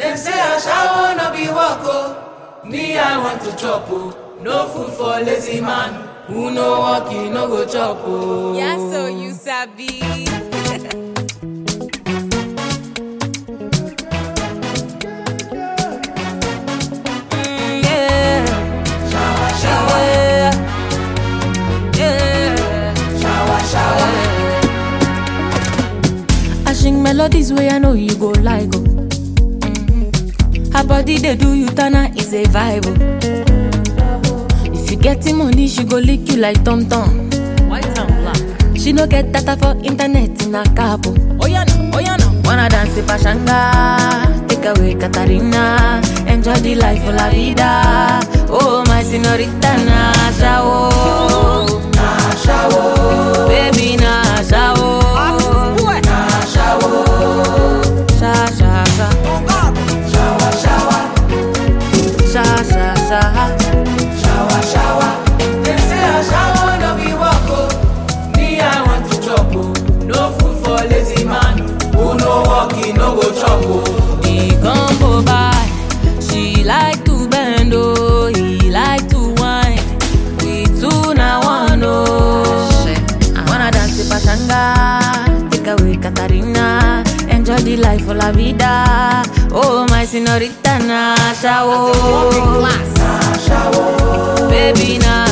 Dem say ashawo no be work o. Me I want to chop o. No food for lazy man. Who no work, he no go chop o. Yeah, so you sabi. Mm, yeah. Shower, shower, Yeah. Yeah. shower, shower. I sing melodies where I know you go like oh. Mhm. Her body they do you tana is a vibe oh. If you getting money, she go lick you like Tom Tom. White and black. She no get data for internet in a cabo. Oh yeah no, oh yeah no. Wanna dance in Pashanga, take away Katarina, enjoy the life of la vida. Oh my señorita Nasha oh, Nasha oh, baby Nasha oh. Sha sha sha. Shower, shower, Sha sha sha. shower, shower. Dem say ashawo no be work o. Me I want to chop o. No food for lazy man. Who no work, he no go chop o. He come go by. She like to bend oh, he like to whine. We two na one oh. I wanna dance with Pachanga, take away Katarina, enjoy the life of la vida. Oh my señorita Nasha oh, baby Nasha.